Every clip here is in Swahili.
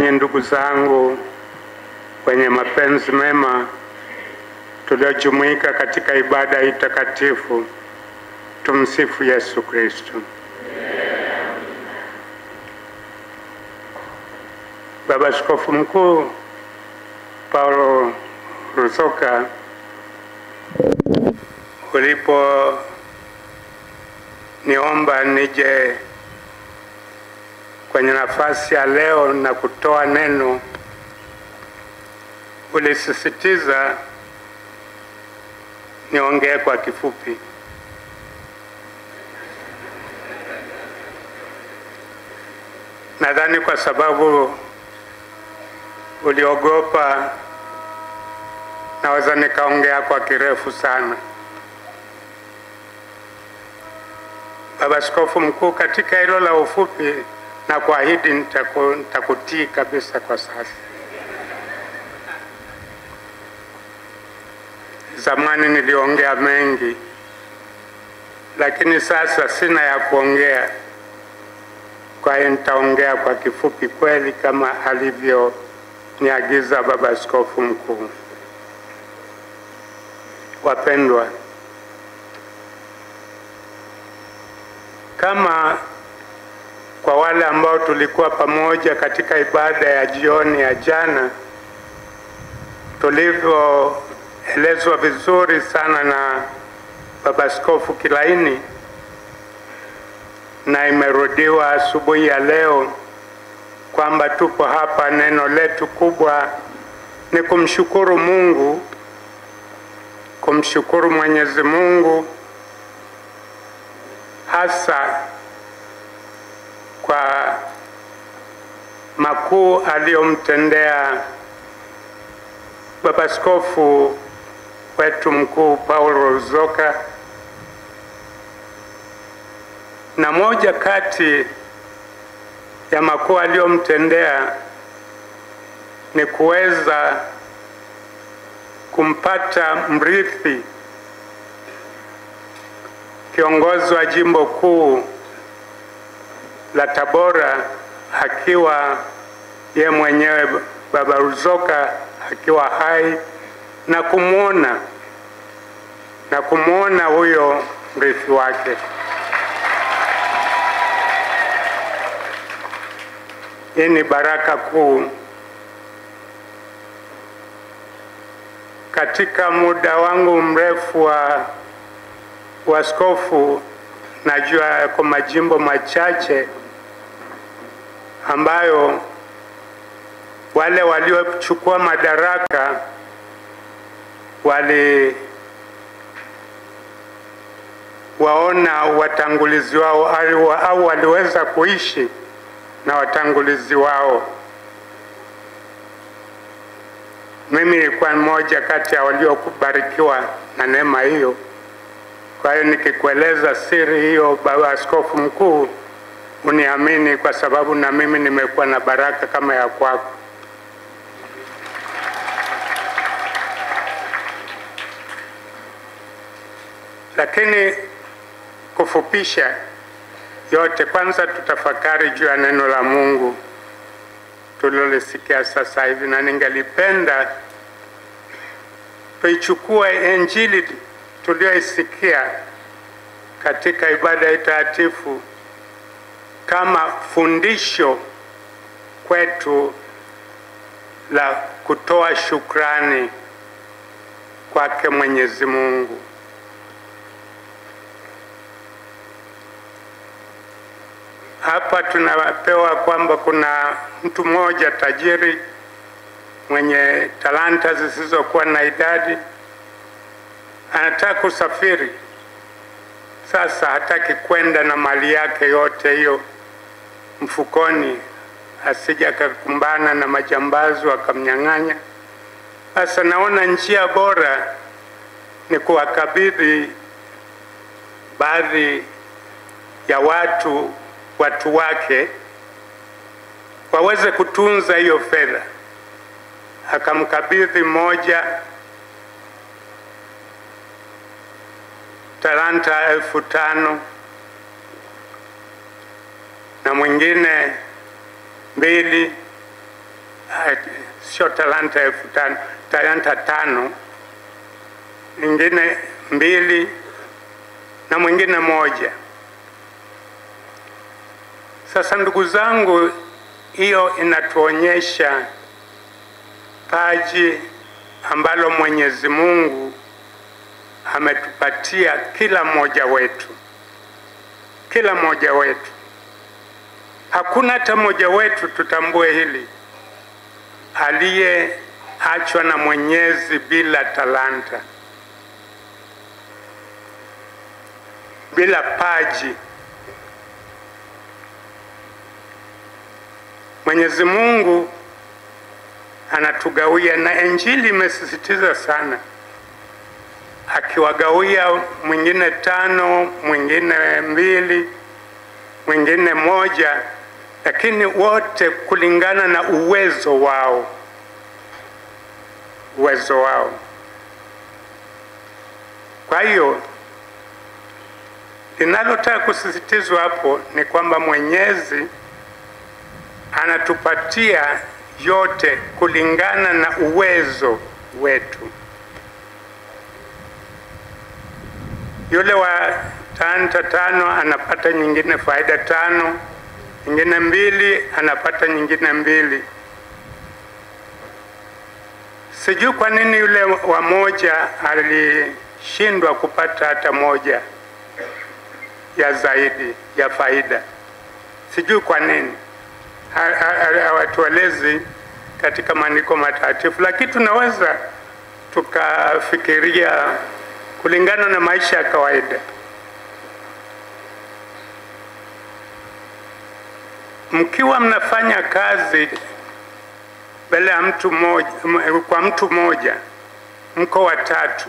nanyi ndugu zangu wenye mapenzi mema tuliojumuika katika ibada hii takatifu, tumsifu Yesu Kristo. Baba Askofu Mkuu Paulo Ruzoka, ulipo niomba nije kwenye nafasi ya leo na kutoa neno, ulisisitiza niongee kwa kifupi. Nadhani kwa sababu uliogopa, naweza nikaongea kwa kirefu sana. Baba Askofu Mkuu, katika hilo la ufupi na kuahidi nitaku, nitakutii kabisa kwa sasa. Zamani niliongea mengi, lakini sasa sina ya kuongea. Kwa hiyo nitaongea kwa kifupi kweli kama alivyoniagiza Baba Askofu Mkuu. Wapendwa, kama kwa wale ambao tulikuwa pamoja katika ibada ya jioni ya jana, tulivyoelezwa vizuri sana na Baba Askofu Kilaini na imerudiwa asubuhi ya leo kwamba tupo hapa, neno letu kubwa ni kumshukuru Mungu, kumshukuru Mwenyezi Mungu hasa kwa makuu aliyomtendea Baba Askofu wetu mkuu Paulo Ruzoka, na moja kati ya makuu aliyomtendea ni kuweza kumpata mrithi kiongozi wa jimbo kuu la Tabora akiwa ye mwenyewe Baba Ruzoka akiwa hai na kumwona na kumwona huyo mrithi wake. Hii ni baraka kuu. Katika muda wangu mrefu wa uaskofu, najua yako majimbo machache ambayo wale waliochukua madaraka wali waona watangulizi wao au waliweza kuishi na watangulizi wao. Mimi nilikuwa mmoja kati ya waliokubarikiwa na neema hiyo. Kwa hiyo nikikueleza siri hiyo, Baba Askofu Mkuu, uniamini kwa sababu na mimi nimekuwa na baraka kama ya kwako. Lakini kufupisha yote, kwanza tutafakari juu ya neno la Mungu tulilolisikia sasa hivi, na ningelipenda tuichukue Injili tuliyoisikia katika ibada ya takatifu kama fundisho kwetu la kutoa shukrani kwake Mwenyezi Mungu. Hapa tunapewa kwamba kuna mtu mmoja tajiri mwenye talanta zisizokuwa na idadi, anataka kusafiri. Sasa hataki kwenda na mali yake yote hiyo mfukoni, asije akakumbana na majambazi wakamnyang'anya. Sasa naona njia bora ni kuwakabidhi baadhi ya watu watu wake waweze kutunza hiyo fedha. Akamkabidhi mmoja talanta elfu tano na mwingine mbili uh, sio talanta elfu tano, talanta tano, nyingine mbili na mwingine moja. Sasa ndugu zangu, hiyo inatuonyesha paji ambalo Mwenyezi Mungu ametupatia kila mmoja wetu, kila mmoja wetu. Hakuna hata mmoja wetu, tutambue hili, aliyeachwa na Mwenyezi bila talanta, bila paji. Mwenyezi Mungu anatugawia, na Injili imesisitiza sana, akiwagawia mwingine tano, mwingine mbili, mwingine moja, lakini wote kulingana na uwezo wao, uwezo wao. Kwa hiyo linalotaka kusisitizwa hapo ni kwamba Mwenyezi anatupatia yote kulingana na uwezo wetu. Yule wa talanta tano anapata nyingine faida tano, nyingine mbili anapata nyingine mbili. Sijui kwa nini yule wa moja alishindwa kupata hata moja ya zaidi ya faida, sijui kwa nini hawatuelezi katika maandiko matakatifu, lakini tunaweza tukafikiria kulingana na maisha ya kawaida. Mkiwa mnafanya kazi mbele ya mtu mmoja, kwa mtu mmoja, mko watatu,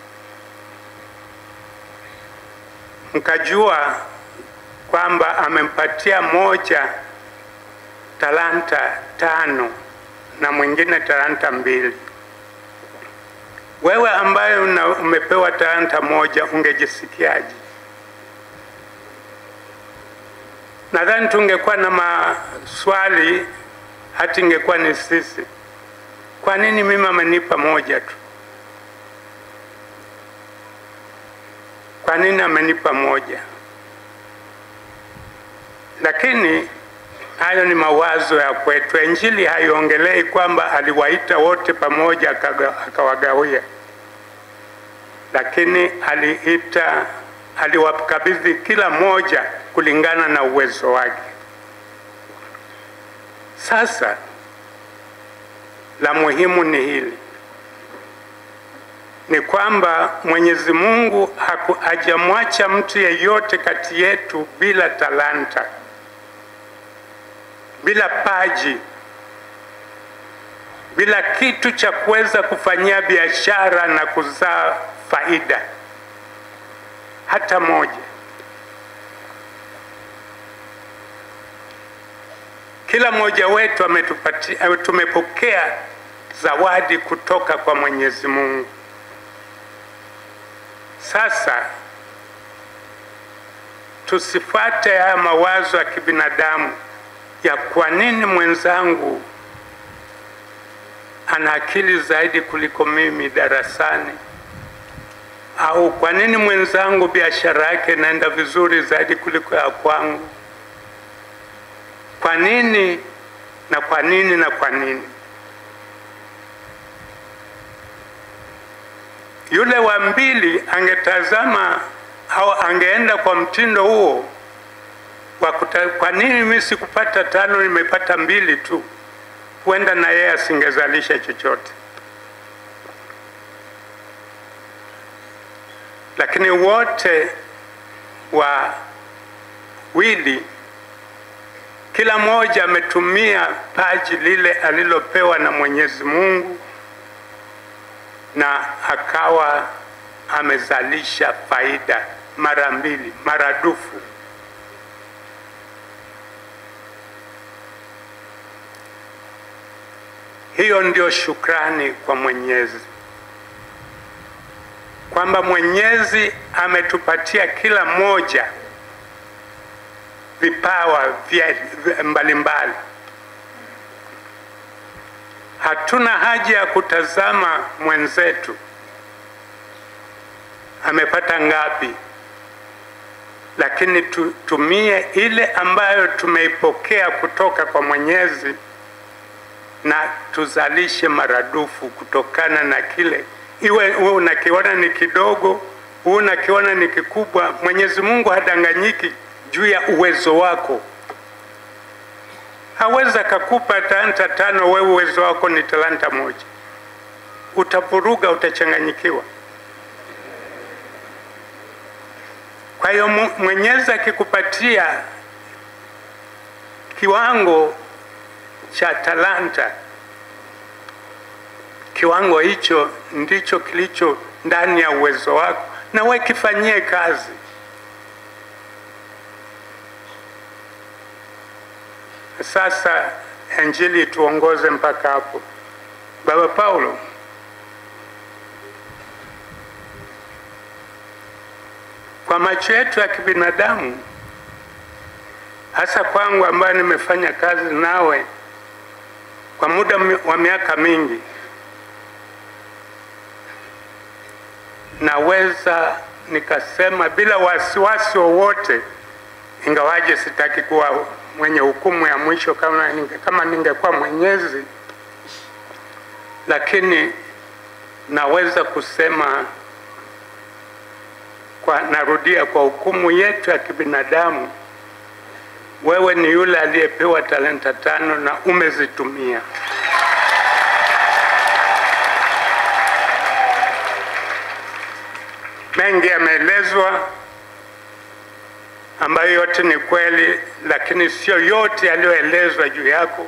mkajua kwamba amempatia moja talanta tano na mwingine talanta mbili. Wewe ambaye una, umepewa talanta moja ungejisikiaje? Nadhani tungekuwa na maswali, hata ingekuwa ni sisi, kwa nini mimi amenipa moja tu? Kwa nini amenipa moja? Lakini hayo ni mawazo ya kwetu. Injili haiongelei kwamba aliwaita wote pamoja akawagawia, lakini aliita, aliwakabidhi kila mmoja kulingana na uwezo wake. Sasa la muhimu ni hili, ni kwamba Mwenyezi Mungu hajamwacha mtu yeyote kati yetu bila talanta bila paji, bila kitu cha kuweza kufanyia biashara na kuzaa faida hata moja. Kila mmoja wetu ametupatia, tumepokea zawadi kutoka kwa Mwenyezi Mungu. Sasa tusifuate haya mawazo ya kibinadamu ya kwa nini mwenzangu ana akili zaidi kuliko mimi darasani, au kwa nini mwenzangu biashara yake inaenda vizuri zaidi kuliko ya kwangu. Kwa nini na kwa nini na kwa nini? Yule wa mbili angetazama au angeenda kwa mtindo huo kwa, kuta, kwa nini mimi sikupata tano nimepata mbili tu? Huenda na yeye asingezalisha chochote, lakini wote wawili, kila mmoja ametumia paji lile alilopewa na Mwenyezi Mungu na akawa amezalisha faida mara mbili, maradufu. Hiyo ndio shukrani kwa Mwenyezi, kwamba Mwenyezi ametupatia kila mmoja vipawa vya mbalimbali, Hatuna haja ya kutazama mwenzetu amepata ngapi, lakini tutumie ile ambayo tumeipokea kutoka kwa Mwenyezi na tuzalishe maradufu kutokana na kile, iwe uwe unakiona ni kidogo, uwe unakiona ni kikubwa. Mwenyezi Mungu hadanganyiki juu ya uwezo wako. Haweza kakupa talanta tano, wewe uwezo wako ni talanta moja, utavuruga, utachanganyikiwa. Kwa hiyo Mwenyezi akikupatia kiwango cha talanta, kiwango hicho ndicho kilicho ndani ya uwezo wako, na wewe kifanyie kazi. Sasa Injili tuongoze mpaka hapo. Baba Paulo, kwa macho yetu ya kibinadamu, hasa kwangu ambaye nimefanya kazi nawe kwa muda wa miaka mingi, naweza nikasema bila wasiwasi wowote, ingawaje sitaki kuwa mwenye hukumu ya mwisho kama ninge, kama ningekuwa Mwenyezi, lakini naweza kusema kwa, narudia kwa hukumu yetu ya kibinadamu, wewe ni yule aliyepewa talenta tano na umezitumia. Mengi yameelezwa ambayo yote ni kweli, lakini sio yote yaliyoelezwa juu yako.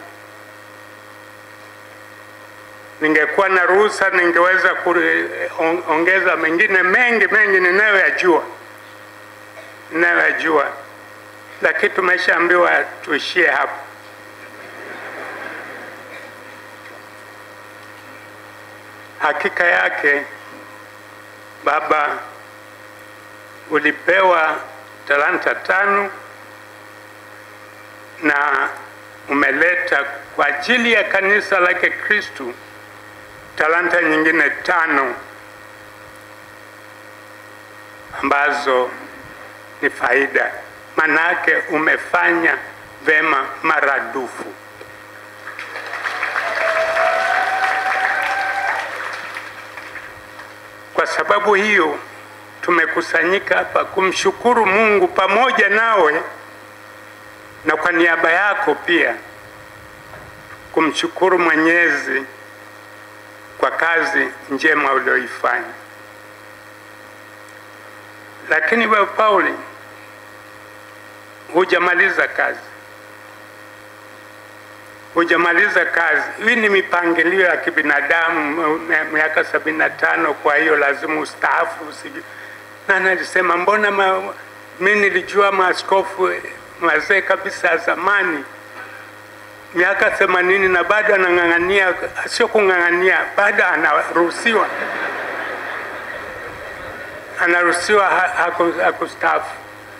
Ningekuwa na ruhusa, ningeweza kuongeza mengine mengi mengi ninayoyajua ninayoyajua, lakini tumeshaambiwa tuishie hapo. Hakika yake Baba, ulipewa talanta tano na umeleta kwa ajili ya kanisa lake Kristu talanta nyingine tano ambazo ni faida. Manake umefanya vema maradufu. Kwa sababu hiyo tumekusanyika hapa kumshukuru Mungu pamoja nawe na kwa niaba yako pia kumshukuru Mwenyezi kwa kazi njema ulioifanya. Lakini Baba Pauli, hujamaliza kazi, hujamaliza kazi. Hii ni mipangilio ya kibinadamu, miaka sabini na tano, kwa hiyo lazima ustaafu. Usiju na nalisema mbona ma, mi nilijua maaskofu wazee kabisa ya zamani miaka themanini na bado anang'ang'ania, sio kung'ang'ania, bado anaruhusiwa anaruhusiwa hakustaafu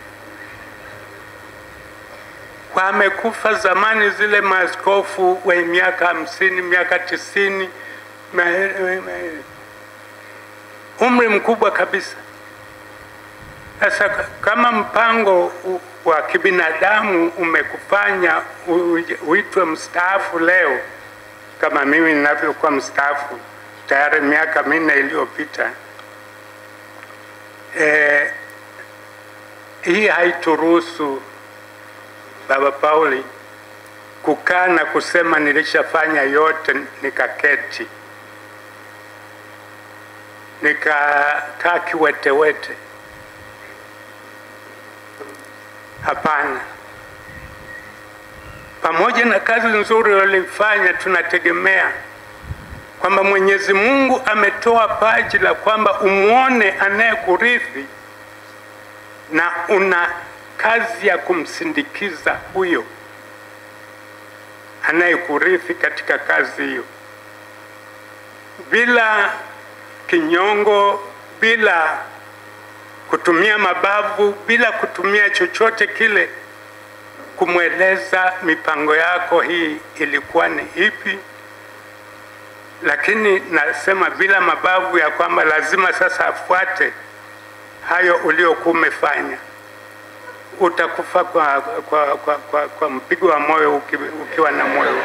kwa amekufa zamani, zile maaskofu wenye miaka hamsini miaka tisini umri mkubwa kabisa. Sasa kama mpango wa kibinadamu umekufanya uitwe mstaafu leo, kama mimi ninavyokuwa mstaafu tayari miaka minne iliyopita, e, hii haituruhusu Baba Pauli kukaa na kusema nilishafanya yote, nikaketi nikakaa kiwetewete. Hapana, pamoja na kazi nzuri walifanya, tunategemea kwamba Mwenyezi Mungu ametoa paji la kwamba umwone anayekurithi na una kazi ya kumsindikiza huyo anayekurithi katika kazi hiyo, bila kinyongo, bila kutumia mabavu, bila kutumia chochote kile, kumweleza mipango yako hii ilikuwa ni ipi lakini nasema bila mabavu ya kwamba lazima sasa afuate hayo uliokuwa umefanya. Utakufa kwa, kwa, kwa, kwa, kwa mpigo wa moyo uki, ukiwa na moyo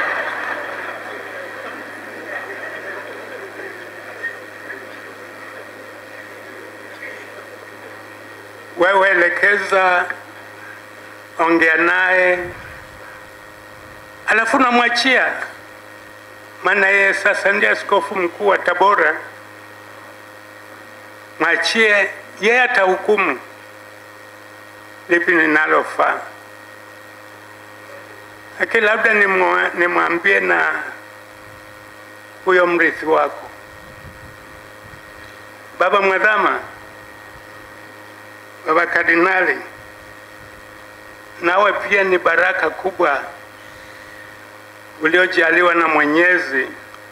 wewe elekeza, ongea naye, alafu namwachia, maana yeye sasa ndiye askofu mkuu wa Tabora. Mwachie yeye, atahukumu lipi linalofaa, lakini labda nimwambie na huyo mrithi wako Baba Mwadhama, Baba Kardinali, nawe pia ni baraka kubwa uliojaliwa na Mwenyezi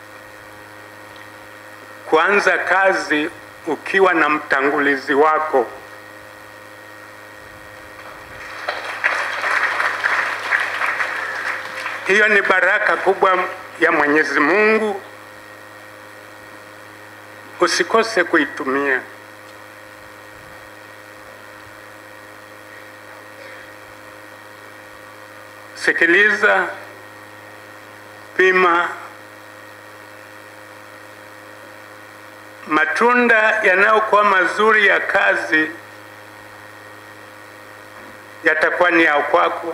kuanza kazi ukiwa na mtangulizi wako. Hiyo ni baraka kubwa ya Mwenyezi Mungu, usikose kuitumia. Sikiliza, pima. Matunda yanayokuwa mazuri ya kazi yatakuwa ni ya kwako.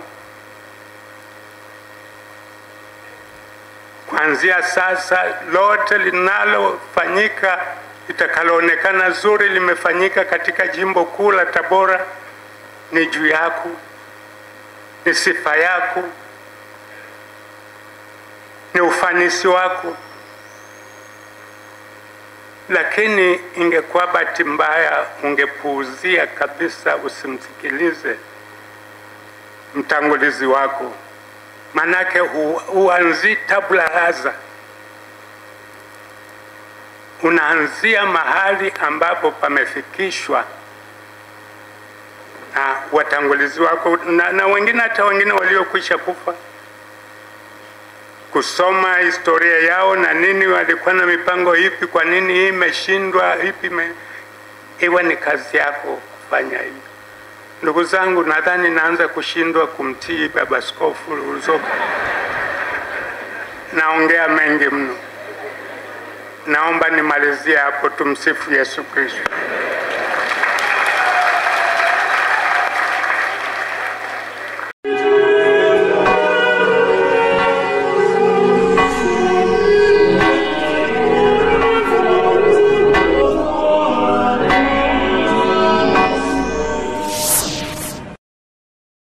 Kuanzia sasa, lote linalofanyika litakaloonekana zuri limefanyika katika jimbo kuu la Tabora ni juu yako, ni sifa yako, ni ufanisi wako. Lakini ingekuwa bahati mbaya ungepuuzia kabisa, usimsikilize mtangulizi wako, manake huanzii tabula rasa, unaanzia mahali ambapo pamefikishwa na watangulizi wako na, na wengine hata wengine waliokwisha kufa kusoma historia yao na nini, walikuwa na mipango ipi, kwa nini hii imeshindwa, ipi me... iwe ni kazi yako kufanya hivi. Ndugu zangu, nadhani naanza kushindwa kumtii Baba Askofu Ruzoka. Naongea mengi mno, naomba nimalizie hapo. Tumsifu Yesu Kristo.